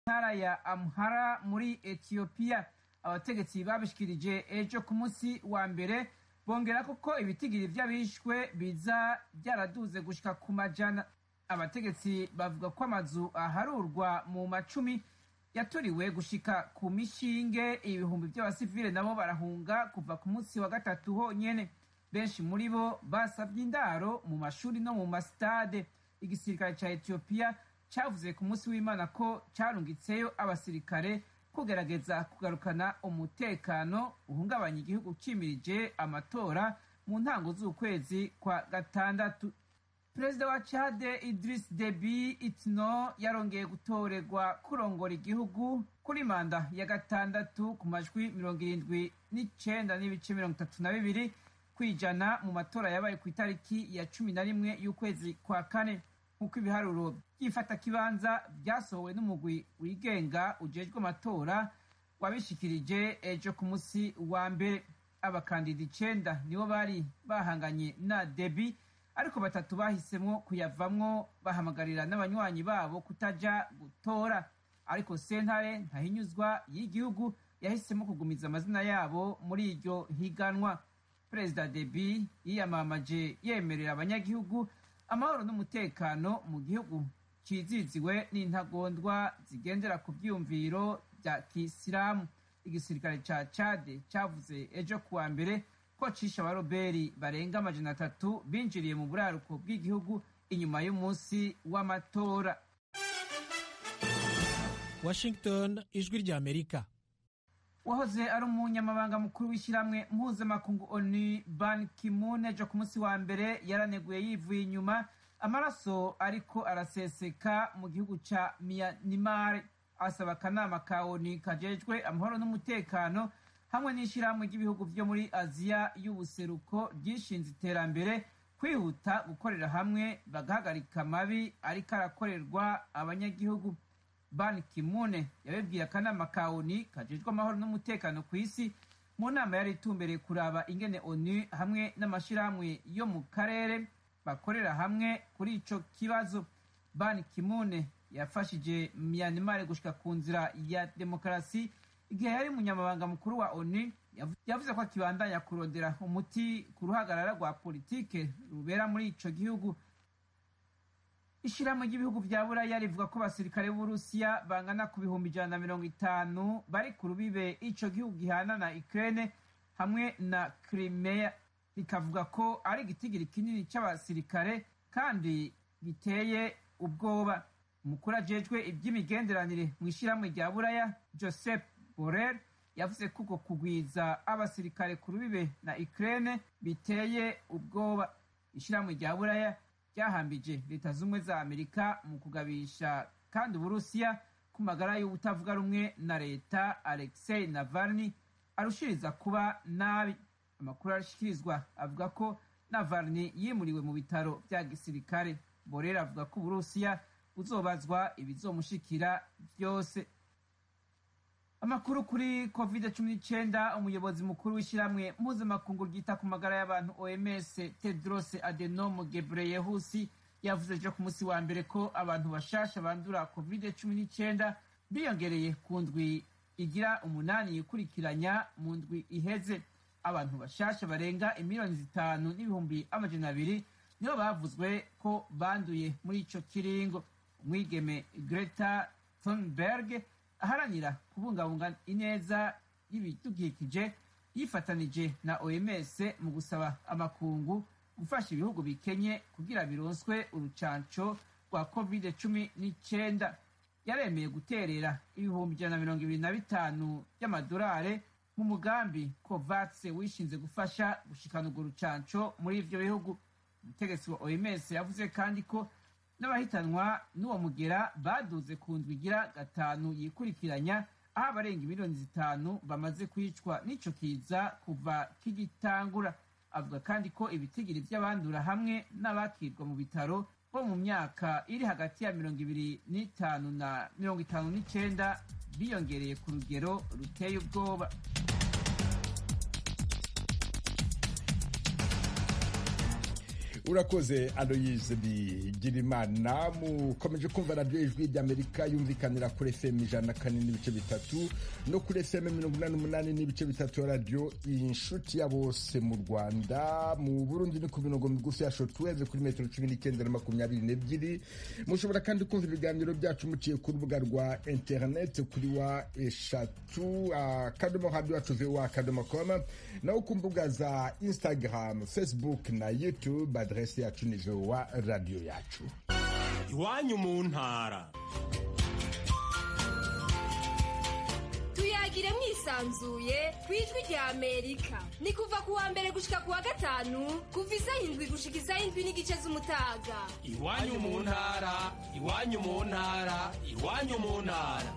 ntara ya Amhara muri Ethiopia abategetsi babishikirije ejo ku munsi wa mbere bongera ko ibitigiri vy'abishwe biza byaraduze gushika ku majana abategetsi bavuga ko amazu aharurwa mu macumi yaturiwe gushika ku mishinge ibihumbi vy'abasivile nabo barahunga kuva ku munsi wa gatatu honyene benshi muri bo basavye indaro mu mashuri no mu masitade igisirikare ca etiyopiya cavuze ku munsi w'imana ko carungitseyo abasirikare kugerageza kugarukana umutekano uhungabanya igihugu cimirije amatora mu ntango z'ukwezi kwa gatandatu perezida wa chade idris debi itno yarongeye gutorerwa kurongora igihugu kuri manda ya gatandatu ku majwi mirongo irindwi n'icenda n'ibice mirongo itatu na bibiri kwijana mu matora yabaye ku itariki ya cumi na rimwe y'ukwezi kwa kane nk'uko ibiharuro by'ifata kibanza byasohowe n'umugwi wigenga ujejwe amatora wabishikirije ejo ku munsi wa mbere abakandida icenda nibo bari bahanganye na debi ariko batatu bahisemo kuyavamwo bahamagarira n'abanywanyi babo kutaja gutora ariko sentare ntahinyuzwa y'igihugu yahisemo kugumiza amazina yabo muri iryo higanwa perezida debi yiyamamaje yemerera abanyagihugu amahoro n'umutekano mu gihugu ciziziwe n'intagondwa zigendera ku vyiyumviro vya kisilamu igisirikare ca cade cavuze ejo kuwa mbere ko cisha abaroberi barenga amajana atatu binjiriye mu buraruko bw'igihugu inyuma y'umunsi w'amatora washington ijwi ry'amerika wahoze ari umunyamabanga mukuru w'ishyirahamwe mpuzamakungu onu ban kimun ejo ku munsi wa mbere yaraneguye yivuye inyuma amaraso ariko araseseka mu gihugu ca miyanimari asaba akanama ka onu kajejwe amahoro n'umutekano hamwe n'ishyirahamwe ry'ibihugu byo muri aziya y'ubuseruko ryishinze iterambere kwihuta gukorera hamwe bagahagarika amabi ariko arakorerwa abanyagihugu ban kimune yabibwiye akanama ka onu kajejwe amahoro n'umutekano ku isi mu nama yari itumbereye kuraba ingene onu hamwe n'amashyirahamwe yo mu karere bakorera hamwe kuri ico kibazo ban kimune yafashije myanimari gushika ku nzira ya demokarasi igihe yari umunyamabanga mukuru wa onu yavuze ko akibandanya kurondera umuti ku ruhagarara rwa politike rubera muri ico gihugu ishyirahamwe ry'ibihugu bya buraya rivuga ko abasirikare b'uburusiya bangana ku bihumbi ijana na mirongo itanu bari ku rubibe ico gihugu gihana na ukraine hamwe na crimea rikavuga ko ari igitigiri kinini c'abasirikare kandi giteye ubwoba umukuru ajejwe iby'imigenderanire mu ishyirahamwe rya buraya joseph Borrell yavuze ko uko kugwiza abasirikare ku rubibe na Ukraine biteye ubwoba ishyirahamwe rya buraya ryahambije leta z'ubumwe za amerika mu kugabisha kandi uburusiya ku magara y'ubutavuga rumwe na leta alexei navalny arushiriza kuba nabi amakuru arashikirizwa avuga ko navalny yimuriwe mu bitaro bya gisirikare Borrell avuga ko uburusiya buzobazwa ibizomushikira byose amakuru kuri covid cumi n'icyenda umuyobozi mukuru w'ishyirahamwe mpuzamakungu ryita ku magara y'abantu oms tedros adenom gebreyehusi yavuze ejo ku munsi wa mbere ko abantu bashasha bandura covid cumi n'icyenda biyongereye ku ndwi igira umunani yikurikiranya mu ndwi iheze abantu bashasha barenga imiliyoni zitanu n'ibihumbi amajana abiri nibo bavuzwe ko banduye muri ico kiringo umwigeme greta thunberg aharanira kubungabunga ineza y'ibidukikije yifatanije na oms mu gusaba amakungu gufasha ibihugu bikenye kugira bironswe urucanco rwa covid cumi n'icyenda yaremeye guterera ibihumbi ijana na mirongo ibiri na bitanu by'amadolari mu mugambi covax wishinze gufasha gushikana urwo rucanco muri ivyo bihugu umutegetsi wa oms yavuze kandi ko n'abahitanwa n'uwo mugera baduze ku ndwi igira gatanu yikurikiranya aho abarenga miliyoni zitanu bamaze kwicwa n'ico kiza kuva kigitangura avuga kandi ko ibitigiri by'abandura hamwe n'abakirwa mu bitaro bo mu myaka iri hagati ya mirongo ibiri n'itanu na mirongo itanu n'icenda biyongereye ku rugero ruteye ubwoba urakoze aloyize bigirimana mukomeje kumva radiyo ijwi ry'amerika yumvikanira kuri fm ijana na kane n'ibice bitatu no kuri fm mirongo inani n'umunani n'ibice bitatu ya radiyo inshuti ya bose mu rwanda mu burundi ni ku mirongo migufi ya shotuweve kuri metero cumi n'icyenda na makumyabiri n'ebyiri mushobora kandi kumva ibiganiro byacu muciye ku rubuga rwa interineti kuri wa eshatu akadomo hadi wacu voa akadomo komu naho ku mbuga za instagram facebook na youtube aderesi yacu ni voa radiyo yacu iwanyu mu ntara tuyagire mwisanzuye ku ijwi rya amerika ni kuva ku wa mbere gushika ku wa gatanu kuva izayindwi gushika izayindwi n'igice z'umutaga iwanyu mu ntara iwanyu mu ntara iwanyu mu ntara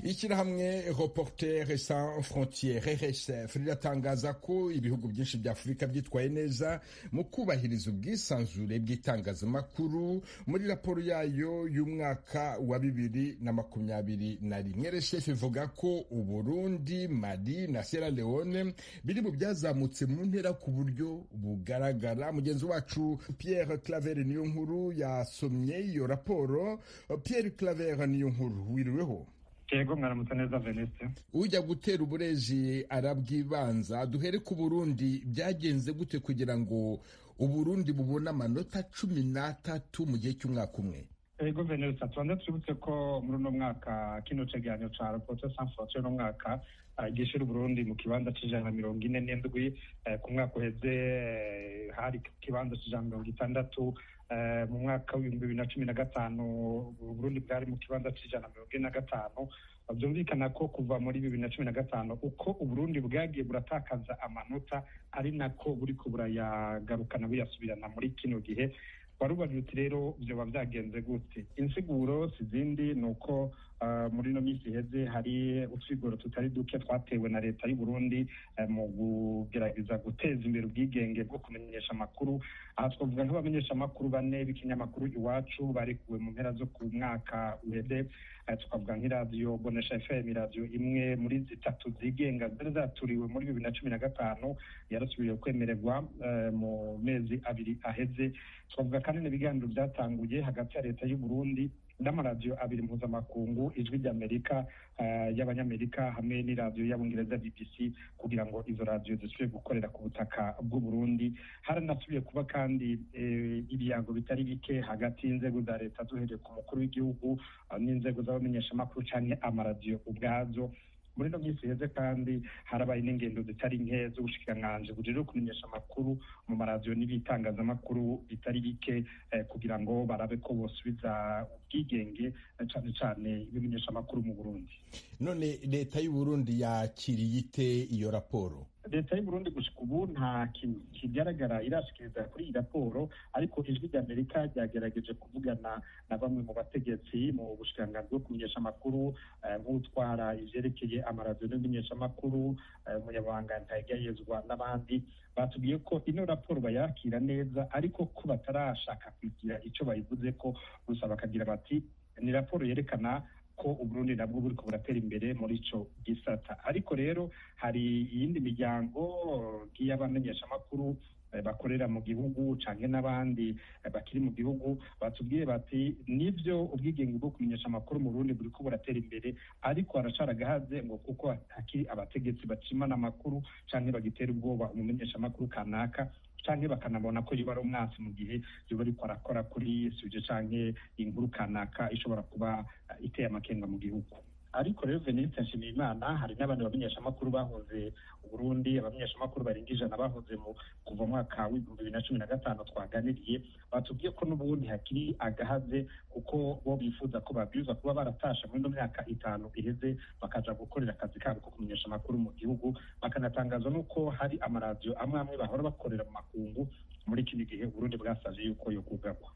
ishyirahamwe reporter sans frontiere rsf riratangaza ko ibihugu byinshi bya afurika byitwaye neza mu kubahiriza ubwisanzure bw'itangazamakuru muri raporo yayo y'umwaka wa bibiri na makumyabiri na rimwe rsf ivuga ko uburundi mali na sierra leone biri mu byazamutse mu ntera ku buryo bugaragara mugenzi wacu pierre claver niyo nkuru yasomye iyo raporo pierre claver niyo nkuru wiriweho yego mwaramutse neza veniste ujya gutera ubureji arabwibanza duhere ku burundi byagenze gute kugira ngo uburundi bubone amanota cumi n'atatu mu gihe cy'umwaka umwe yego veniste tubanza twibutse ko muri uno mwaka kino cegeranyo ca reporte sans frontiere uno mwaka gishira uburundi mu kibanza c'ijana na mirongo ine n'indwi ku mwaka uheze hari ku kibanza c'ijana mirongo itandatu mu mwaka w'ibihumbi bibiri na cumi na gatanu uburundi bwari mu kibanza c'ijana mirongo ine na gatanu byumvikana ko kuva muri bibiri na cumi na gatanu uko uburundi bwagiye buratakaza amanota ari nako buriko burayagarukana buyasubirana muri kino gihe warubajwe uti rero byoba byagenze gute insiguro zindi ni uko muri ino minsi iheze hari utwigoro tutari duke twatewe na leta y'u Burundi mu kugerageza guteza imbere ubwigenge bwo kumenyesha amakuru aha twavuga nk'abamenyeshamakuru bane b'ikinyamakuru iwacu barekuwe mu mpera zo ku mwaka uheze tukavuga nk'iradiyo bonesha fm iradiyo imwe muri zitatu zigenga zari zaturiwe muri bibiri na cumi na gatanu yarasubiriye kwemererwa mu mezi abiri aheze twavuga kandi n'ibiganiro byatanguye hagati ya leta y'u Burundi n'amaradiyo abiri mpuzamakungu ijwi ry'amerika y'abanyamerika hamwe n'iradiyo y'abongereza bbc kugira ngo izo radiyo zisubire gukorera ku butaka bw'uburundi haranasubiye kuba kandi ibiyango bitari bike hagati y'inzego za leta duhereye ku mukuru w'igihugu n'inzego z'abamenyeshamakuru cyangwa amaradiyo ubwazo muri ino minsi iheze kandi harabaye n'ingendo zitari nke z'ubushikiranganji bujejwe kumenyesha amakuru mu maradiyo n'ibitangazamakuru bitari bike kugira ngo barabe ko bosubiza ubwigenge cyane cyane ibimenyesha amakuru mu burundi none leta y'uburundi yakiriye ite iyo raporo leta y'uburundi gushika ubu nta kintu kigaragara irashikiriza kuri iyi raporo ariko ijwi rya amerika ryagerageje kuvugana na bamwe mu bategetsi mu bushikiranganji bwo kumenyesha amakuru nk'utwara ivyerekeye amaradiyo n'amenyeshamakuru umunyamabanga ntayegayezwa n'abandi batubwiye ko ino raporo bayakira neza ariko ko batarashaka kugira ico bayivuze ko gusa bakagira bati ni raporo yerekana ko uburundi nabwo buriko buratera imbere muri ico gisata ariko rero hari iyindi miryango nk'iy'abamenyeshamakuru bakorera mu gihugu canke n'abandi bakiri mu gihugu batubwiye bati nivyo ubwigenge bwo kumenyesha amakuru mu burundi buriko buratera imbere ariko haracari agahaze ngo kuko hakiri abategetsi bacimana amakuru canke bagitera ubwoba umumenyeshamakuru kanaka canke bakanabona ko yoba ari umwasi mu gihe yoba ariko arakora kuri suje canke inkuru kanaka ishobora kuba iteye amakenga mu gihugu ariko rero veniste nshimiyimana hari n'abandi bamenyeshamakuru bahoze uburundi abamenyeshamakuru barenga ijana bahoze mu kuva mwaka w'ibihumbi bibiri na cumi na gatanu twaganiriye batubwiye ko n'ubundi hakiri agahaze kuko bo bifuza ko babwirizwa kuba baratasha muri ino myaka itanu iheze bakaja gukorera akazi kabo ko kumenyesha amakuru mu gihugu bakanatangaza n'uko hari amaradiyo amwe amwe bahora bakorera mu makungu muri kino gihe uburundi bwasaje yuko yo kugagwa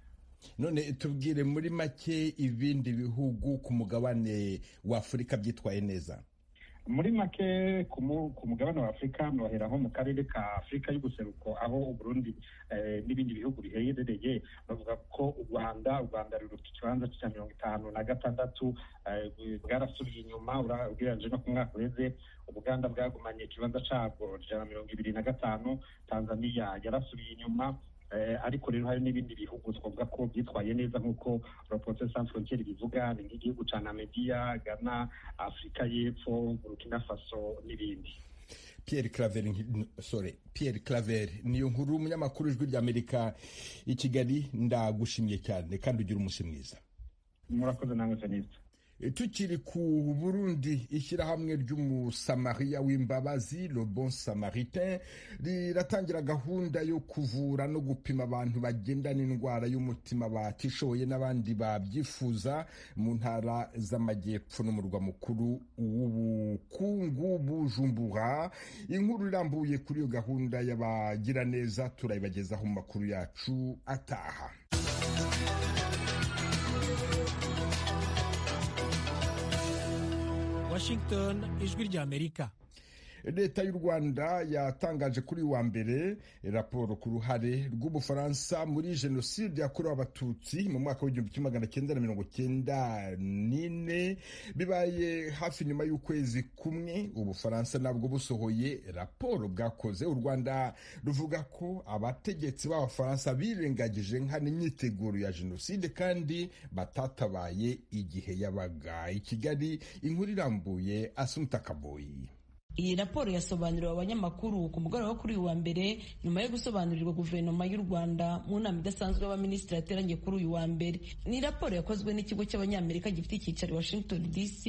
none tubwire muri make ibindi bihugu ku mugabane wa afurika byitwaye neza muri make ku mu- ku mugabane wa afurika mwohera nko mu karere ka afurika y'ubuseruko aho uburundi eh, n'ibindi bihugu biherereye bavuga ko u rwanda u rwanda ruruta ikibanza cya mirongo itanu na gatandatu eh, bwarasubiye inyuma ura- ugereranyije no ku mwaka uheze ubuganda bwagumanye ikibanza cyabwo ijana na mirongo ibiri na gatanu tanzania yarasubiye inyuma Eh, ariko rero hari n'ibindi bihugu twavuga ko byitwaye neza nk'uko ropote sans frontiere bivuga ni nk'igihugu cya namibia ghana afurika y'epfo burkina faso n'ibindi Pierre Claver nk- sorry Pierre Claver niyo nkuru umunyamakuru ijwi rya Amerika i Kigali ndagushimiye cyane kandi ugira umunsi mwiza murakoze namwe feniste E, tukiri ku Burundi ishyirahamwe ry'umusamariya w'imbabazi le bon samaritain riratangira gahunda yo kuvura no gupima abantu bagenda n'indwara y'umutima batishoboye n'abandi babyifuza mu ntara z'amajyepfo n'umurwa mukuru w'ubukungu Bujumbura inkuru irambuye kuri iyo gahunda y'abagiraneza turayibagezaho mu makuru yacu ataha washington ijwi rya amerika leta y'u rwanda yatangaje kuri uyu wa mbere raporo ku ruhare rw'ubufaransa muri jenoside yakorewe abatutsi mu mwaka w'igihumbi kimwe magana cyenda na mirongo cyenda n'ine bibaye hafi nyuma y'ukwezi kumwe ubufaransa nabwo busohoye raporo bwakoze u rwanda ruvuga ko abategetsi b'abafaransa birengagije nkana imyiteguro ya jenoside kandi batatabaye igihe yabaga i kigali inkuru irambuye asumuta kaboyi Iyi raporo yasobanuriwe abanyamakuru ku mugoroba wo kuri uyu wa mbere nyuma yo gusobanurirwa guverinoma y'u Rwanda mu nama idasanzwe y'abaminisitiri yateranye kuri uyu wa mbere. Ni raporo yakozwe n'ikigo cy'abanyamerika gifite icyicaro i Washington DC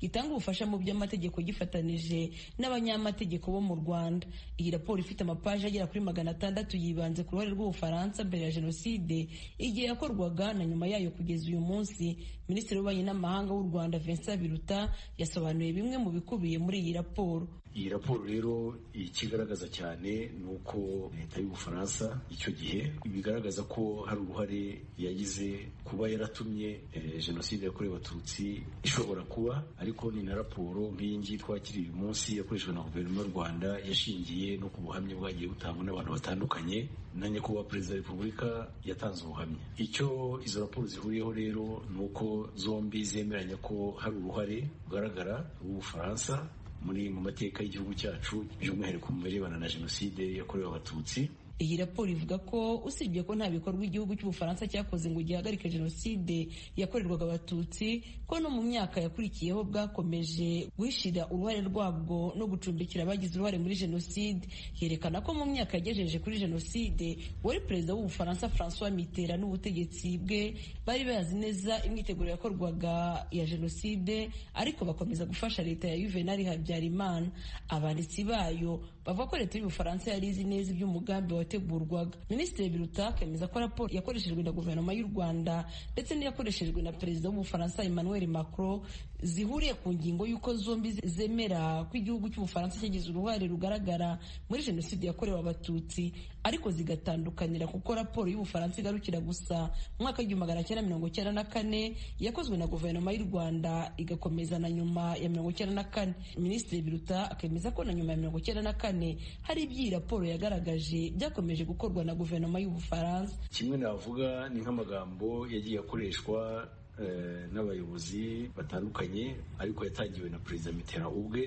gitanga ubufasha mu by'amategeko gifatanije n'abanyamategeko bo mu Rwanda. Iyi raporo ifite amapaji agera kuri magana atandatu yibanze ku ruhare rw'Ubufaransa mbere ya jenoside igihe yakorwaga na nyuma yayo kugeza uyu munsi. Minisitiri w'ububanyi n'amahanga w'u Rwanda Vincent Biruta yasobanuye bimwe mu bikubiye muri iyi raporo. iyi raporo rero ikigaragaza cyane ni uko leta y'ubufaransa icyo gihe bigaragaza ko hari uruhare yagize kuba yaratumye eh, jenoside yakorewe abatutsi ishobora kuba ariko ni na raporo nk'iyi ngiyi twakiriye uyu munsi yakoreshejwe na guverinoma y'u rwanda yashingiye no ku buhamya bwagiye butangwa n'abantu batandukanye na nyakubahwa perezida wa repubulika yatanze ubuhamya icyo izo raporo zihuriyeho rero ni uko zombi zemeranya ko hari uruhare rugaragara rw'ubufaransa muri mu mateka y'igihugu cyacu by'umwihariko mu birebana na jenoside yakorewe abatutsi Iyi raporo ivuga ko usibye ko nta bikorwa igihugu cy'Ubufaransa cyakoze ngo gihagarike jenoside yakorerwaga Abatutsi ko no mu myaka yakurikiyeho bwakomeje guhishira uruhare rwabwo no gucumbikira abagize uruhare muri jenoside yerekana ko mu myaka yagejeje kuri jenoside wari perezida w'Ubufaransa François Mitterrand n'ubutegetsi bwe bari bazi neza imyiteguro yakorwaga ya jenoside ariko bakomeza gufasha leta ya Juvenal Habyarimana abanditsi bayo bavuga ko leta y'Ubufaransa yari izi neza iby'umugambi wategurwaga minisitiri biruta akemeza ko raporo yakoreshejwe na guverinoma y'u rwanda ndetse n'iyakoreshejwe na perezida w'ubufaransa emmanuel macron zihuriye ku ngingo y'uko zombi zemera ko igihugu cy'ubufaransa cyagize uruhare rugaragara muri jenoside yakorewe abatutsi ariko zigatandukanira kuko raporo y'ubufaransa igarukira gusa mu mwaka w'igihumbi magana cyenda mirongo cyenda na kane yakozwe na guverinoma y'u rwanda igakomeza na nyuma ya mirongo cyenda na kane minisitiri biruta akemeza ko na nyuma ya mirongo cyenda na kane hari ibyo iyi raporo yagaragaje byakomeje gukorwa na guverinoma y'ubufaransa kimwe navuga ni nk'amagambo yagiye akoreshwa eh, n'abayobozi batandukanye ariko yatangiwe na perezida mitterrand ubwe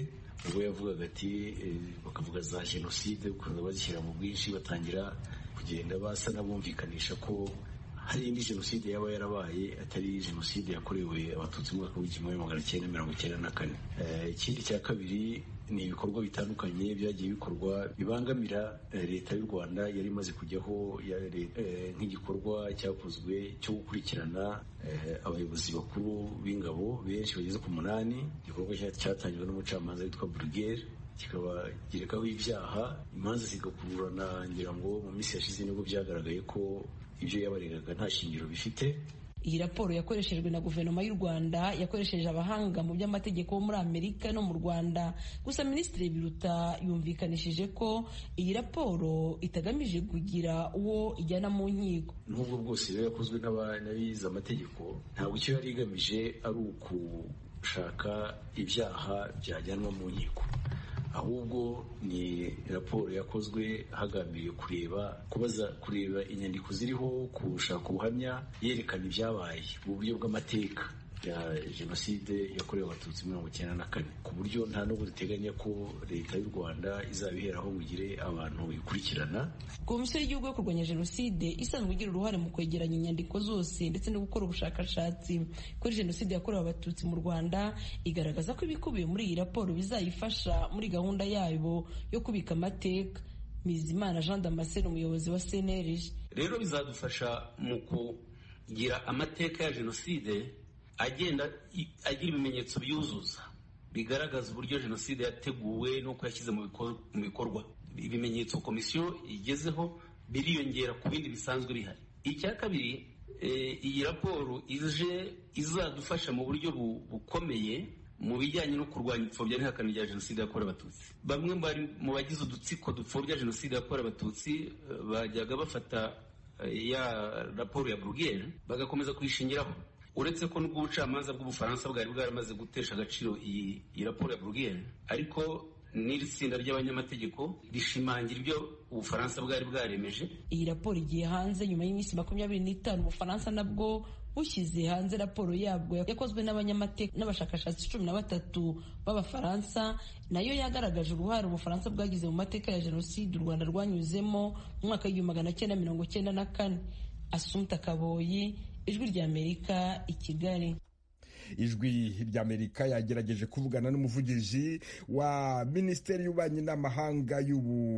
ubwo yavugaga ati eh, bakavuga za jenoside ukuntu bazishyira mu bwinshi batangira kugenda basa n'abumvikanisha ko hari indi jenoside yaba yarabaye atari jenoside yakorewe abatutsi mu mwaka w'igihumbi kimwe magana cyenda mirongo icyenda na kane Eh, ikindi cya kabiri ni ibikorwa bitandukanye byagiye bikorwa bibangamira eh, leta y'u rwanda yari imaze kujyaho ya leta, eh, nk'igikorwa cyakozwe cyo gukurikirana eh, abayobozi bakuru b'ingabo benshi bageze ku munani igikorwa cya- cyatangiwe n'umucamanza witwa burugere kikabagerekaho ibyaha imanza zigakururana ngira ngo mu minsi yashize nibwo byagaragaye ko ibyo yabaregaga nta shingiro bifite iyi raporo yakoreshejwe na guverinoma y'u rwanda yakoresheje abahanga mu by'amategeko bo muri amerika no mu rwanda gusa minisitiri biruta yumvikanishije ko iyi raporo itagamije kugira uwo ijyana mu nkiko n'ubwo bwose biba yakozwe n'aba- n'abize amategeko ntabwo icyo yari igamije ari uku gushaka ibyaha byajyanwa mu nkiko ahubwo ni raporo yakozwe hagambiriwe kureba kubaza kureba inyandiko ziriho gushaka ubuhamya yerekana ibyabaye mu buryo bw'amateka ya jenoside yakorewe abatutsi mirongo icyenda na kane ku buryo nta n'ubu riteganya ko leta y'u rwanda izabiheraho ngo igire abantu ikurikirana komisiyo y'igihugu yo kurwanya jenoside isanzwe igira uruhare mu kwegeranya inyandiko zose ndetse no gukora ubushakashatsi kuri jenoside yakorewe abatutsi mu rwanda igaragaza ko ibikubiye muri iyi raporo bizayifasha muri gahunda yabo yo kubika amateka Bizimana jean damascene umuyobozi wa cnlg rero bizadufasha mu kugira amateka ya jenoside agenda agira ibimenyetso byuzuza bigaragaza uburyo jenoside yateguwe n'uko yashyize mu bikorwa ibimenyetso komisiyo igezeho biriyongera ku bindi bisanzwe bihari icya kabiri iyi raporo ije izadufasha mu buryo bukomeye mu bijyanye no kurwanya ipfobya n'ihakana rya jenoside yakorewe abatutsi bamwe mu bagize udutsiko dupfobya jenoside yakorewe abatutsi bajyaga bafata ya raporo ya burugere bagakomeza kuyishingiraho uretse ko n'ubwo ubucamanza bw'ubufaransa bwari bwaramaze gutesha agaciro iyi raporo ya burugere ariko n'iri tsinda ry'abanyamategeko rishimangira ibyo ubufaransa bwari bwaremeje iyi raporo igiye hanze nyuma y'iminsi makumyabiri n'itanu ubufaransa nabwo bushyize hanze raporo yabwo yakozwe n'abanyamateka n'abashakashatsi cumi na batatu b'abafaransa nayo yagaragaje uruhare ubufaransa bwagize mu mateka ya jenoside u rwanda rwanyuzemo mu mwaka w'igihumbi magana cyenda mirongo cyenda na kane asumta kaboyi ijwi ry'amerika i kigali ijwi ry'amerika yagerageje kuvugana n'umuvugizi wa minisiteri y'ububanyi n'amahanga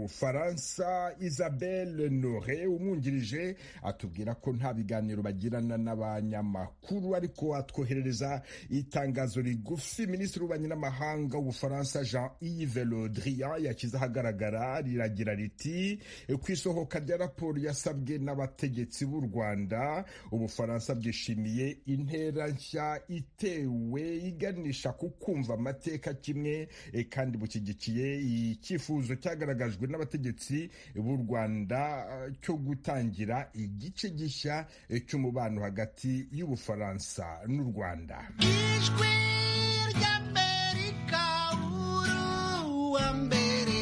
y'ubufaransa isabelle nore umwungirije atubwira ko nta biganiro bagirana n'abanyamakuru ariko atwoherereza itangazo rigufi minisitiri w'ububanyi n'amahanga w'ubufaransa jean yves le drian yashyize ahagaragara riragira riti ku isohoka rya raporo yasabwe n'abategetsi b'u rwanda ubufaransa bwishimiye intera nshya itewe iganisha ku kumva amateka kimwe e, kandi bushyigikiye icyifuzo cyagaragajwe n'abategetsi b'u rwanda cyo gutangira igice gishya cy'umubano hagati y'ubufaransa n'u rwanda ijwi ry'amerika uruwa mbere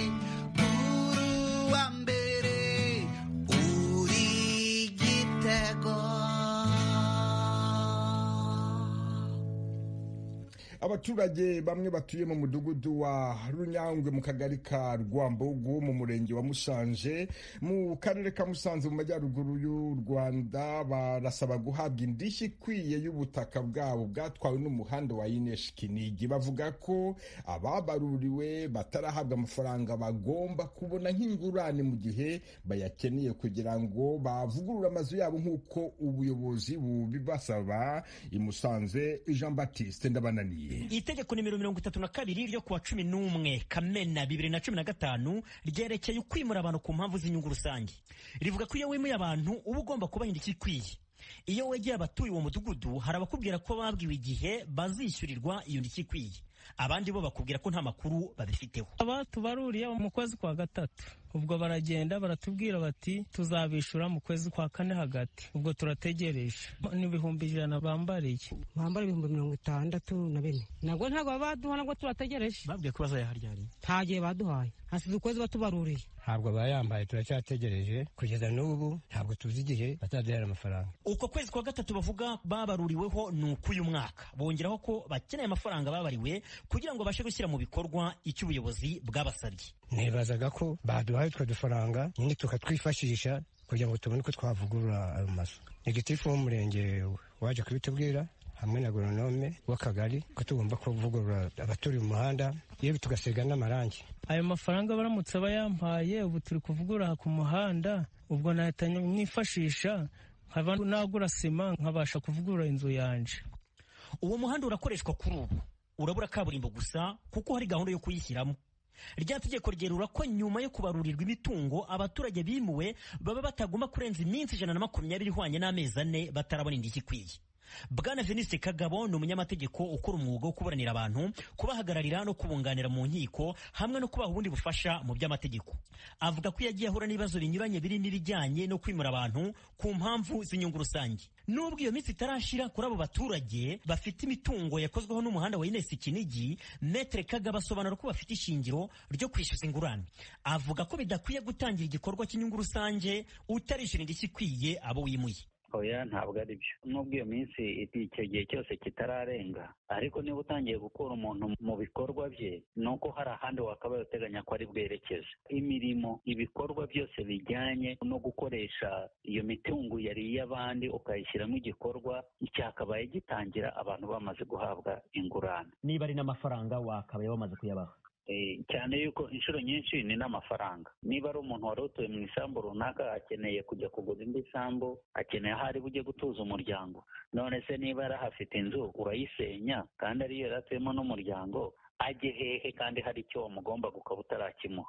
uruwa mbere uri igitego abaturage bamwe batuye mu mudugudu wa runyangwe mu kagari ka rwambogo mu murenge wa mushanje mu karere ka musanze mu majyaruguru y'u rwanda barasaba guhabwa indishyi ikwiye y'ubutaka bwabo bwatwawe n'umuhanda wa ineshi kinigi bavuga ko ababaruriwe batarahabwa amafaranga bagomba kubona nk'ingurane mu gihe bayakeneye kugira ngo bavugurure amazu yabo nk'uko ubuyobozi bubibasaba i musanze jean baptiste ndabananiye itegeko nimero mirongo itatu na kabiri ryo kuwa cumi n'umwe kamena bibiri na cumi na gatanu ryerekeye ukwimura abantu ku mpamvu z'inyungu rusange rivuga ko iyo wimuye abantu uba ugomba kuba indishyi ikwiye iyo wegeye abatuye uwo mudugudu hari abakubwira ko babwiwe igihe bazishyurirwa iyo ndishyi ikwiye abandi bo bakubwira ko nta makuru babifiteho abatubaruriye mu kwezi kwa gatatu ubwo baragenda baratubwira bati tuzabishyura mu kwezi kwa kane hagati ubwo turategereje n'ibihumbi ijana bambariye bambara ibihumbi mirongo itandatu na bine nabwo ntabwo baduha nabwo turategereje babwiye ko bazayaharyariye nta gihe baduhaye hasize ukwezi batubaruriye ntabwo bayambaye turacyategereje kugeza n'ubu ntabwo tuzi igihe bazaduhera amafaranga uko kwezi kwa gatatu bavuga babaruriweho ni uk'uyu mwaka bongeraho ko bakeneye amafaranga babariwe kugira ngo babashe gushyira mu bikorwa icyo ubuyobozi bwabasabye nibazaga ko baduhaye utwo dufaranga nyine tukatwifashisha kugira ngo tubone uko twavugurura ayo mazu negitifu w'umurenge waje kubitubwira hamwe na goronome w'akagari ko tugomba kuvugurura abaturiye umuhanda yewe tugasiga n'amarangi ayo mafaranga baramutse bayampaye ubu turi kuvugurura ku muhanda ubwo nahita nifashisha nkaba nagura sima nkabasha kuvugurura inzu yanje uwo muhanda urakoreshwa kuri ubu urabura kaburimbo gusa kuko hari gahunda yo kuyishyiramo rya tegeko ryerura ko nyuma yo kubarurirwa imitungo abaturage bimuwe baba batagomba kurenza iminsi ijana na makumyabiri ihwanye n'amezi ane batarabona indishyi ikwiye bwana venuste kagabo ni umunyamategeko ukora umwuga wo kuburanira abantu kubahagararira no kubunganira mu nkiko hamwe no kubaha ubundi bufasha mu by'amategeko avuga ko yagiye ahura n'ibibazo binyuranye birimo ibijyanye no kwimura abantu ku mpamvu z'inyungu rusange nubwo iyo minsi itarashira kuri abo baturage bafite imitungo yakozweho n'umuhanda wa inesi kinigi metere kagabo asobanura ko bafite ishingiro ryo kwishyuza ingurane avuga ko bidakwiye gutangira igikorwa cy'inyungu rusange utarishyura indishyi ikwiye abo wimuye oya ntabwo ari byo nubwo iyo minsi icyo gihe cyose kitararenga ariko niba utangiye gukura umuntu mu bikorwa bye ni uko hari ahandi wakabaye uteganya ko ari bwerekeze imirimo ibikorwa byose bijyanye no gukoresha iyo mitungo yari iy'abandi ukayishyiramo igikorwa cyakabaye gitangira abantu bamaze guhabwa ingurane niba ari n'amafaranga wakabaye wamaze kuyabaha cyane yuko inshuro nyinshi ni n'amafaranga niba ari umuntu wari utuye mu isambu runaka akeneye kujya kugura indi sambu akeneye aho ari bujye gutuza umuryango none se niba yarahafite inzu urayisenya kandi ariyo yari atuyemo n'umuryango ajye hehe kandi hari icyo wamugomba ukaba utarakimuha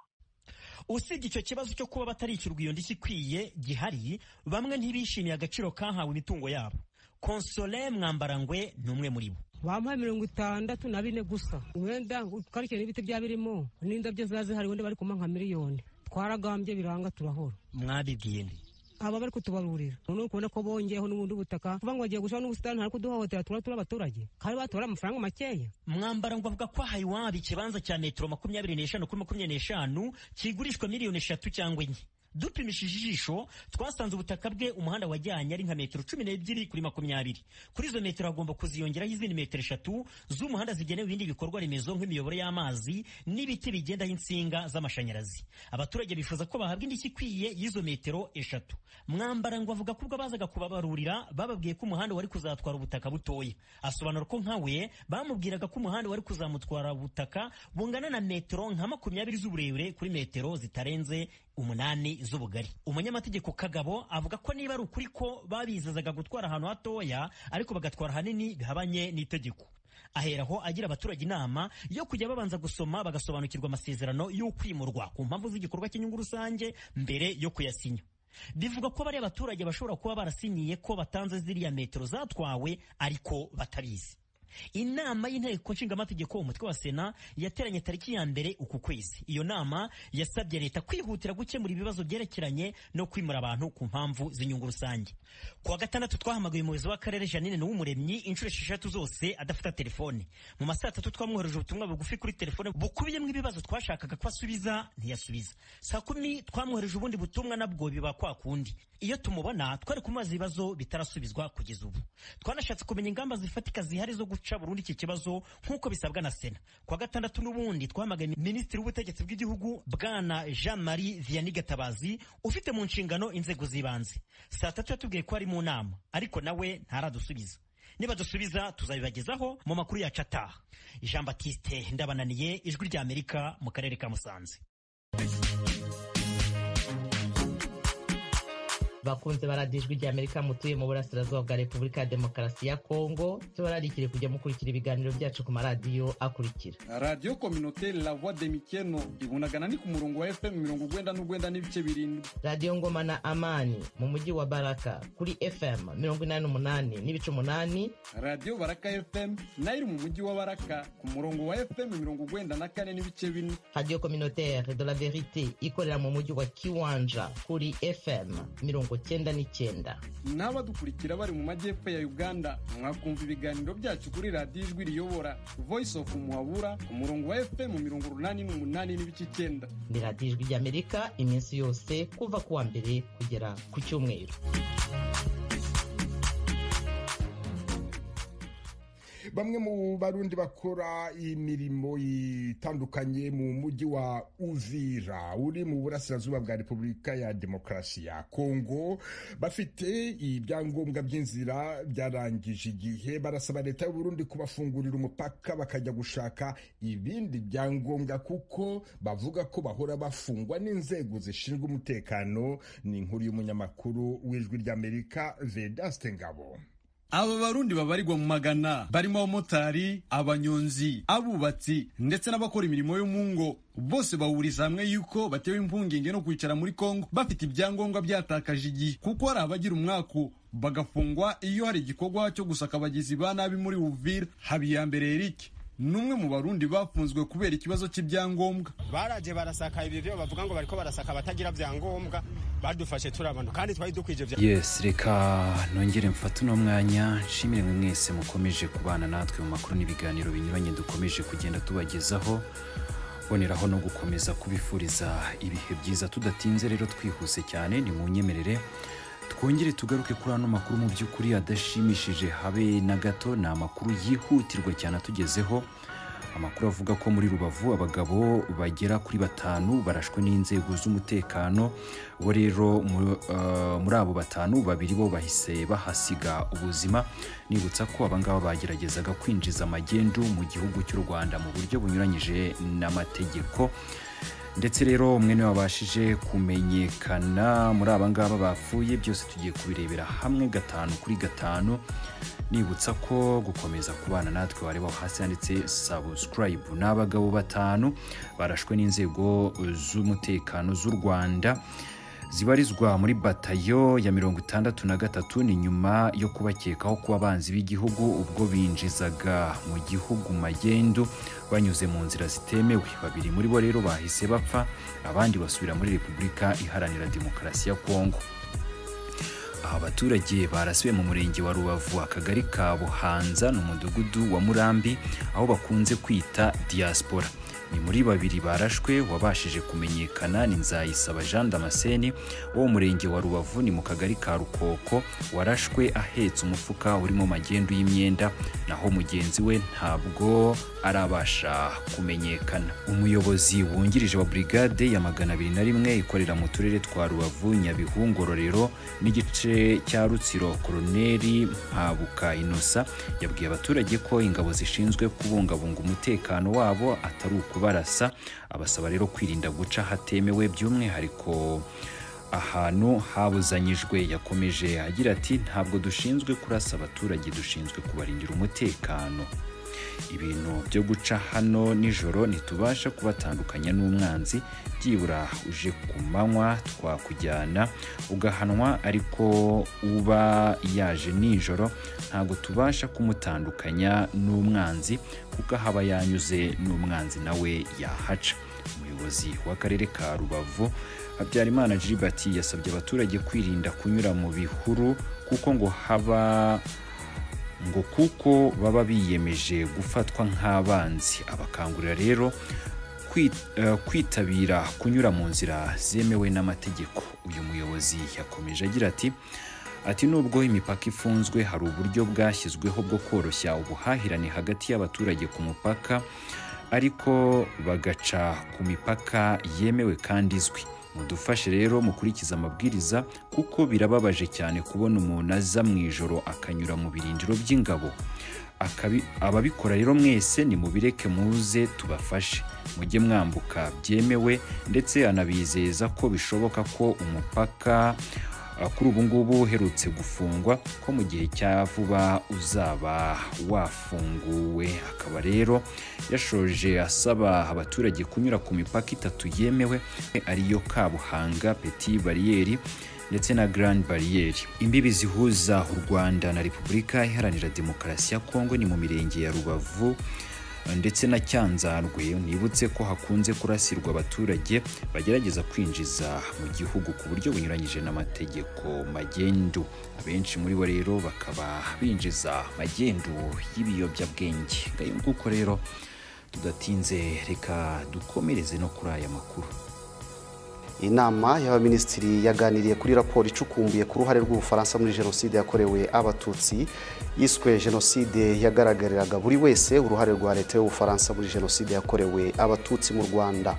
usibye icyo kibazo cyo kuba batarishyurwa iyo ndishyi ikwiye gihari bamwe ntibishimiye agaciro kahawe imitungo yabo konsole mwambarangwe ni umwe muri bo bamuha mirongo itandatu na bine gusa wenda twarikira n'ibiti byaba birimo n'indabyo ziba zihari wenda bari kumuha nka miliyoni twaragambye biranga turahora mwabibwiye nde aba bari kutubarurira noneho ukubona ko bongeyeho n'ubundi butaka kuvuga ngo bagiye gushiraho n'ubusitani hari kuduhohotera tubona turi abaturage kandi batora amafaranga makeya mwambara ngo avuga ko ahaye iwabo ikibanza cya metero makumyabiri n'eshanu kuri makumyabiri n'eshanu kigurishwa miliyoni eshatu cyangwa enye dupimishije ijisho twasanze ubutaka bwe umuhanda wajyanye ari nka metero cumi n'ebyiri kuri makumyabiri kuri izo metero hagomba kuziyongeraho izindi metero eshatu z'umuhanda zigenewe ibindi bikorwa remezo nk'imiyoboro y'amazi n'ibiti bigendaho insinga z'amashanyarazi abaturage bifuza ko bahabwa indishyi ikwiye y'izo metero eshatu mwambara ngo avuga ko ubwo bazaga kubabarurira bababwiye ko umuhanda wari kuzatwara ubutaka butoya asobanura ko nkawe bamubwiraga ko umuhanda wari kuzamutwara ubutaka bungana na metero nka makumyabiri z'uburebure kuri metero zitarenze umunani z'ubugari umunyamategeko kagabo avuga ko niba ari ukuri ko babizazaga gutwara ahantu hatoya ariko bagatwara ahanini bihabanye n'itegeko aheraho agira abaturage inama yo kujya babanza gusoma bagasobanukirwa amasezerano y'ukwimurwa ku mpamvu z'igikorwa cy'inyungu rusange mbere yo kuyasinya bivuga ko bariya abaturage bashobora kuba barasinyiye ko batanze ziriya metero zatwawe ariko batabizi inama y'inteko nshingamategeko umutwe wa sena yateranye tariki ya mbere uku kwezi iyo nama yasabye leta kwihutira gukemura ibibazo byerekeranye no kwimura abantu ku mpamvu z'inyungu rusange ku wa gatandatu twahamagaye umuyobozi w'akarere janine n'uw'umuremyi inshuro esheshatu zose adafata telefone mu masaha atatu twamwohereje ubutumwa bugufi kuri telefone bukubiyemo ibibazo twashakaga ko asubiza ntiyasubiza saa kumi twamwohereje ubundi butumwa nabwo biba kwa kundi iyo tumubona twari kumubaza ibibazo bitarasubizwa kugeza ubu twanashatse kumenya ingamba zifatika zihari zo guca guca burundu iki kibazo nk'uko bisabwa na sena kwa gatandatu n'ubundi twamagaye minisitiri w'ubutegetsi bw'igihugu bwana jean marie vianney gatabazi ufite mu nshingano inzego z'ibanze saa tatu yatubwiye ko ari mu nama ariko nawe ntaradusubiza niba dusubiza tuzabibagezaho mu makuru yacu ataha jean batiste ndabananiye ijwi ry'amerika mu karere ka musanze bakunze baradiyo ijwi ry'amerika mutuye mu burasirazuba bwa repubulika ya demokarasi ya kongo tubararikire kujya mukurikira ibiganiro byacu ku maradiyo akurikira radiyo kominote la voix de mikeno ibunagana ni ku murongo wa fm mirongo ugwenda n'ugwenda n'ibice birindwi radiyo ngoma na amani mu mujyi wa baraka kuri fm mirongo inani n'umunani n'ibice umunani radiyo baraka fm nayo iri mu mujyi wa baraka ku murongo wa fm mirongo ugwenda na kane n'ibice bine radiyo kominotere de la verite ikorera mu mujyi wa kiwanja kuri fm mirongo cyenda n'icyenda n'abadukurikira bari mu majyepfo ya uganda mwakumva ibiganiro byacu kuri radiyo ijwi riyobora voice of muhabura ku murongo wa fm mirongo urunani n'umunani n'ibice icyenda ni radiyo ijwi ry'amerika iminsi yose kuva ku wa mbere kugera ku cyumweru bamwe mu barundi bakora imirimo itandukanye mu mujyi wa uvira uri mu burasirazuba bwa repubulika ya demokarasi ya kongo bafite ibyangombwa by'inzira byarangije igihe barasaba leta y'uburundi kubafungurira umupaka bakajya gushaka ibindi byangombwa kuko bavuga ko bahora bafungwa n'inzego zishinzwe umutekano ni inkuru y'umunyamakuru w'ijwi ry'amerika vedaste ngabo aba barundi babarirwa mu magana barimo abamotari abanyonzi abubatsi ndetse n'abakora imirimo yo mu ngo bose bahuriza hamwe yuko batewe impungenge no kwicara muri kongo bafite ibyangombwa byatakaje igihe kuko hari abagira umwaku bagafungwa iyo hari igikorwa cyo gusaka abagizi ba nabi muri uvira habiyambere eric ni umwe mu barundi bafunzwe kubera ikibazo cy'ibyangombwa baraje barasaka ibi byo bavuga ngo bariko barasaka abatagira byangombwa badufashe turabana kandi twari dukwije bya yes reka nongere mfate uno mwanya nshimire mwe mwese mukomeje kubana natwe mu makuru n'ibiganiro binyuranye dukomeje kugenda tubagezaho boneraho no gukomeza kubifuriza ibihe byiza tudatinze rero twihuse cyane ni mu nyemerere twongere tugaruke kuri ano makuru mu by'ukuri adashimishije habe na gato ni amakuru yihutirwa cyane atugezeho amakuru avuga ko muri rubavu abagabo bagera kuri batanu barashwe n'inzego z'umutekano bo rero mu- eh, muri abo batanu babiri bo bahise bahasiga ubuzima nibutsa ko abangaba bageragezaga kwinjiza magendu mu gihugu cy'u rwanda mu buryo bunyuranyije n'amategeko ndetse rero umwe niwe wabashije kumenyekana muri aba ngaba bapfuye byose tugiye kubirebera hamwe gatanu kuri gatanu nibutsa ko gukomeza kubana natwe wareba aho hasi handitse sabusikarayibu ni abagabo batanu barashwe n'inzego z'umutekano z'u rwanda zibarizwa muri batayo ya mirongo itandatu na gatatu ni nyuma yo kubakekaho kuba abanzi b'igihugu ubwo binjizaga mu gihugu magendu banyuze mu nzira zitemewe babiri muri bo rero bahise bapfa abandi basubira muri repubulika iharanira demokarasi ya kongo aha abaturage barasiwe mu murenge wa rubavu akagari ka buhanza ni umudugudu wa murambi aho bakunze kwita diaspora ni muri babiri barashwe wabashije kumenyekana ni nzayisaba jean damascene wo mu murenge wa rubavu ni mu kagari ka rukoko warashwe ahetse umufuka urimo magendu y'imyenda naho mugenzi we ntabwo arabasha kumenyekana umuyobozi wungirije wa brigade ya magana abiri na rimwe ikorera mu turere twa rubavu nyabihu ngororero n'igice cya rutsiro koroneri mpabuka inosa yabwiye abaturage ko ingabo zishinzwe kubungabunga umutekano wabo atari ukubarasa abasaba rero kwirinda guca ahatemewe by'umwihariko ahantu habuzanyijwe yakomeje agira ati ntabwo dushinzwe kurasa abaturage dushinzwe kubarindira umutekano ibintu byo guca hano nijoro ntitubasha kubatandukanya n'umwanzi byibura uje ku manywa twakujyana ugahanwa ariko uba yaje nijoro ntabwo tubasha kumutandukanya n'umwanzi kuko haba yanyuze n'umwanzi nawe yahaca umuyobozi w'akarere ka rubavu habyarimana gilbert yasabye abaturage kwirinda kunyura mu bihuru kuko ngo haba ngo kuko baba biyemeje gufatwa nk'abanzi abakangurira rero kwi- eh, kwitabira kunyura mu nzira zemewe n'amategeko uyu muyobozi yakomeje agira ati ati nubwo imipaka ifunzwe hari uburyo bwashyizweho bwo koroshya ubuhahirane hagati y'abaturage ku mupaka ariko bagaca ku mipaka yemewe kandi izwi mudufashe rero mukurikize amabwiriza kuko birababaje cyane kubona umuntu aza mu ijoro akanyura mu birindiro by'ingabo Akabi- ababikora rero mwese nimubireke muze tubafashe mujye mwambuka byemewe ndetse anabizeza ko bishoboka ko umupaka uh, kuri ubu ngubu uherutse gufungwa ko mu gihe cya vuba uzaba wafunguwe akaba rero yashoje asaba abaturage kunyura ku mipaka itatu yemewe ariyo kabuhanga peti bariyeri ndetse na Grand Barrier. Imbibi zihuza u Rwanda na Repubulika Iharanira Demokarasi ya Kongo ni mu mirenge ya Rubavu ndetse na Cyanzarwe nibutse ko hakunze kurasirwa abaturage bagerageza kwinjiza mu gihugu ku buryo bunyuranyije n'amategeko magendu abenshi muri bo rero bakaba binjiza magendu y'ibiyobyabwenge ngayo kuko rero tudatinze reka dukomereze no kuri aya makuru inama y'abaminisitiri yaganiriye kuri raporo icukumbuye ku ruhare rw'ubufaransa muri jenoside yakorewe abatutsi yiswe jenoside yagaragariraga buri wese uruhare rwa leta y'ubufaransa muri jenoside yakorewe abatutsi mu rwanda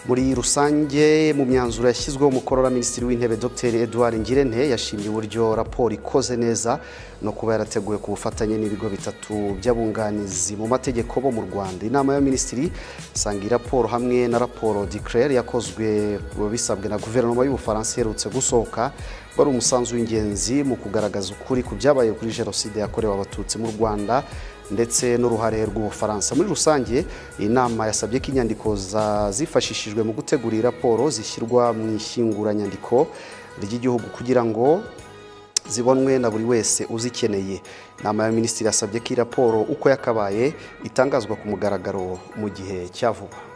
muri rusange mu myanzuro yashyizweho umukono na minisitiri w'intebe dr edouard ngirente yashimye uburyo raporo ikoze neza no kuba yarateguwe ku bufatanye n'ibigo bitatu by'abunganizi mu mategeko bo mu rwanda inama y'abaminisitiri isanga iyi raporo hamwe na raporo declare yakozwe bisabwe na guverinoma y'ubufaransa iherutse gusohoka wari umusanzu w'ingenzi mu kugaragaza ukuri ku byabaye kuri jenoside yakorewe abatutsi mu rwanda ndetse n'uruhare rw'ubufaransa muri rusange iyi nama yasabye ko inyandiko zifashishijwe mu gutegura iyi raporo zishyirwa mu ishyinguranyandiko ry'igihugu kugira ngo zibonwe na buri wese uzikeneye inama ya minisitiri yasabye ko iyi raporo uko yakabaye itangazwa ku mugaragaro mu gihe cya vuba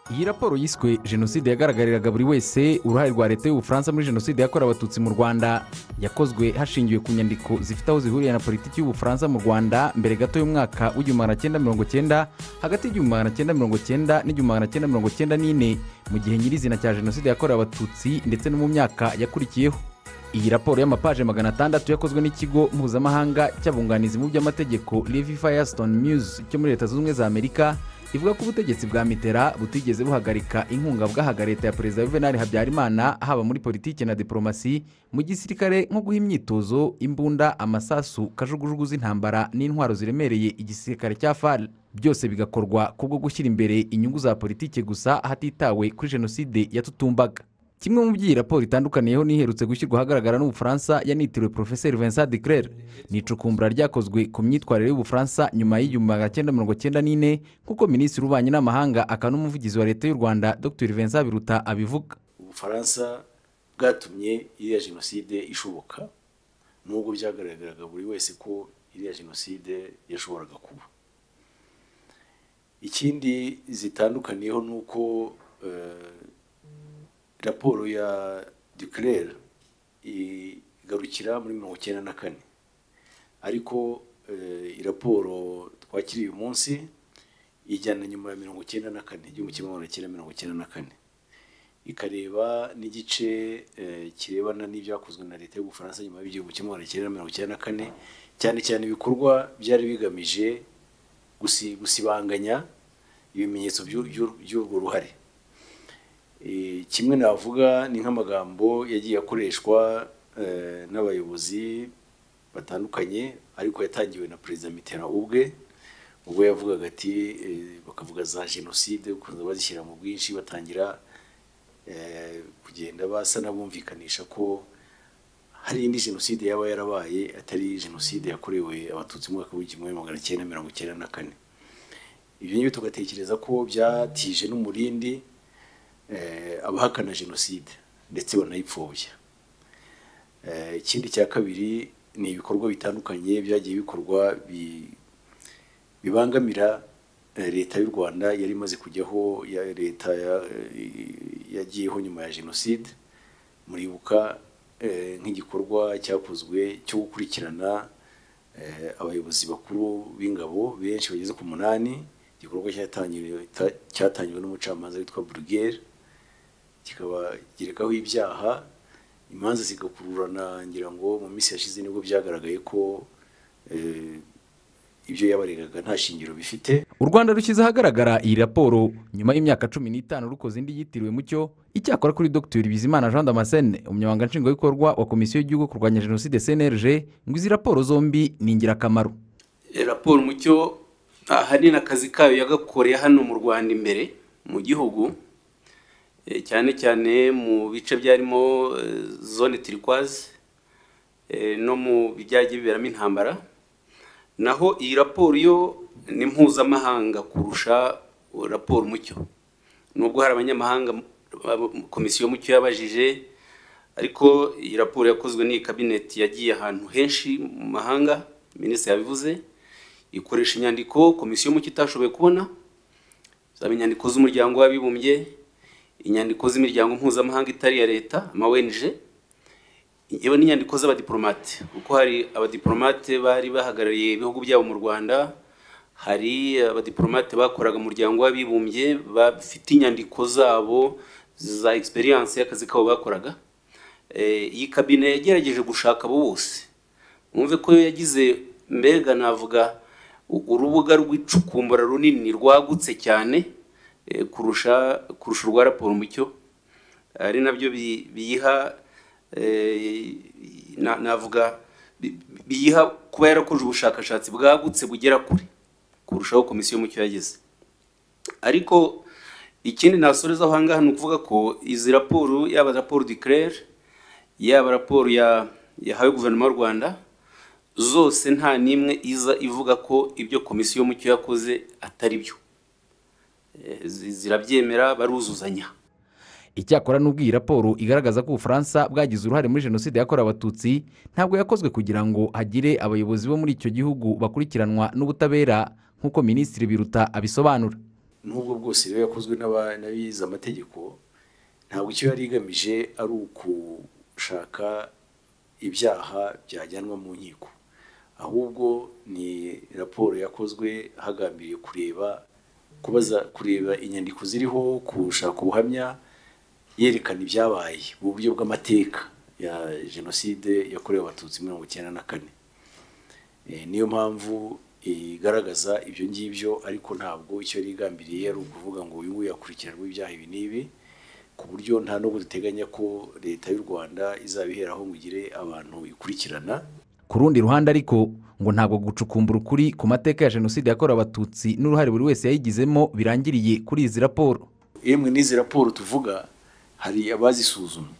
iyi raporo yiswe jenoside yagaragariraga buri wese uruhare rwa leta y'ubufaransa muri jenoside yakorewe abatutsi mu rwanda yakozwe hashingiwe ku nyandiko zifite aho zihuriye na politiki y'ubufaransa mu rwanda mbere gato y'umwaka w'igihumbi magana cyenda mirongo cyenda hagati y'igihumbi magana cyenda mirongo cyenda n'igihumbi magana cyenda mirongo cyenda n'ine mu gihe nyirizina cya jenoside yakorewe abatutsi ndetse no mu myaka yakurikiyeho iyi raporo y'amapaje magana atandatu yakozwe n'ikigo mpuzamahanga cy'abunganizi mu by'amategeko levi firestone muse cyo muri leta zunze ubumwe za amerika ivuga ko ubutegetsi bwa mitera butigeze buhagarika inkunga bwahaga leta ya perezida juvenal habyarimana haba muri politiki na diporomasi mu gisirikare nko guha imyitozo imbunda amasasu kajugujugu z'intambara n'intwaro ziremereye igisirikare cya far byose bigakorwa kubwo gushyira imbere inyungu za politiki gusa hatitawe kuri jenoside yatutumbaga kimwe mu by'iyi raporo itandukaniyeho n'iherutse gushyirwa ahagaragara n'ubufaransa yanitiriwe porofeseri vincent de claire ni icukumbura ryakozwe ku myitwarire y'ubufaransa nyuma y'igihumbi magana cyenda mirongo cyenda n'ine kuko minisitiri ubanye n'amahanga akaba n'umuvugizi wa leta y'u rwanda dr vincent biruta abivuga ubufaransa bwatumye iriya jenoside ishoboka nubwo byagaragaraga buri wese ko iriya jenoside yashoboraga kuba ikindi zitandukaniyeho ni uko raporo ya declare igarukira muri mirongo icyenda na kane ariko raporo twakiriye uyu munsi ijyana nyuma ya mirongo icyenda na kane igihumbi kimwe magana cyenda mirongo icyenda na kane ikareba n'igice kirebana n'ibyakozwe na leta y'ubufaransa nyuma y'igihumbi kimwe magana cyenda mirongo icyenda na kane cyane cyane ibikorwa byari bigamije gusibanganya ibimenyetso by'urwo ruhare kimwe navuga ni nk'amagambo yagiye akoreshwa n'abayobozi batandukanye ariko yatangiwe na perezida mitera ubwe ubwo yavugaga ati bakavuga za jenoside bakunze bazishyira mu bwinshi batangira kugenda basa n'abumvikanisha ko hari indi jenoside yaba yarabaye atari jenoside yakorewe abatutsi mu mwaka w'igihumbi kimwe magana cyenda mirongo icyenda na kane ibyo ngibyo tugatekereza ko byatije n'umurindi abahakana jenoside ndetse banayipfobya ikindi cya kabiri ni ibikorwa bitandukanye byagiye bikorwa bibangamira leta y'u rwanda yari imaze kujyaho ya leta yagiyeho nyuma ya jenoside muribuka nk'igikorwa cyakozwe cyo gukurikirana abayobozi bakuru b'ingabo benshi bageze ku munani igikorwa cyatangiwe n'umucamanza witwa burugere kikabagerekaho ibyaha imanza zigakururana ngira ngo mu minsi yashize nibwo byagaragaye ko ibyo yabaregaga nta shingiro bifite u rwanda rushyize ahagaragara iyi raporo nyuma y'imyaka cumi n'itanu rukoze indi yitiriwe mucyo icyakora kuri dr bizimana jean damascene umunyamabanga nshingwabikorwa wa komisiyo y'igihugu kurwanya jenoside cnlg ngo izi raporo zombi ni ingirakamaro raporo mucyo ahanini akazi kayo yagakoreye hano mu rwanda imbere mu gihugu cyane cyane mu bice byarimo zone tirikwazi no mu bijyanye biberamo intambara naho iyi raporo yo ni mpuzamahanga kurusha raporo umucyo nubwo hari abanyamahanga komisiyo y'umucyo yabajije ariko iyi raporo yakozwe n'iyi kabineti yagiye ahantu henshi mu mahanga minisitiri yabivuze ikoresha inyandiko komisiyo y'umucyo itashoboye kubona zaba inyandiko z'umuryango w'abibumbye inyandiko z'imiryango mpuzamahanga itari iya leta amawenje yewe n'inyandiko z'abadiporomate kuko hari abadiporomate bari bahagarariye ibihugu byabo mu rwanda hari abadiporomate bakoraga umuryango w'abibumbye bafite inyandiko zabo za egisperiyanse y'akazi kabo bakoraga iyi kabine yagerageje gushaka abo bose mwumve ko yagize mbega navuga urubuga rw'icukumbura runini rwagutse cyane kurusha kurusha urwa raporo umucyo ari nabyo bi- biyiha eh, na- navuga bi- biyiha kuba yarakoze ubushakashatsi bwagutse bugera kure kurushaho komisiyo y'umucyo yageze ariko ikindi nasorezaho aha ngaha ni ukuvuga ko izi raporo yaba raporo declare yaba raporo ya yahawe guverinoma y'u rwanda zose nta n'imwe iza ivuga ko ibyo komisiyo y'umucyo yakoze atari byo Eh, zi- zirabyemera baruzuzanya icyakora n'ubwo iyi raporo igaragaza ko ubufaransa bwagize uruhare muri jenoside yakorewe abatutsi ntabwo yakozwe kugira ngo hagire abayobozi bo muri icyo gihugu bakurikiranwa n'ubutabera nk'uko minisitiri biruta abisobanura n'ubwo bwose rero yakozwe n'aba- n'abize amategeko ntabwo icyo yari igamije ari ukushaka ibyaha byajyanwa mu nkiko ahubwo ni raporo yakozwe hagambiriwe kureba kubaza kureba inyandiko ziriho gushaka ubuhamya yerekana ibyabaye mu buryo bw'amateka ya jenoside yakorewe abatutsi mirongo icyenda na kane Eh, niyo mpamvu igaragaza ibyo ngibyo ariko ntabwo icyo yari igambiriye ari ukuvuga ngo uyu nguyu yakurikiranwe ibyaha ibi n'ibi ku buryo nta n'ubwo duteganya ko leta y'u rwanda izabiheraho ngo igire abantu ikurikirana ku rundi ruhande ariko ngo ntabwo gucukumbura ukuri ku mateka ya jenoside yakorewe abatutsi n'uruhare buri wese yayigizemo birangiriye kuri izi raporo yemwe n'izi raporo tuvuga hari abazisuzumye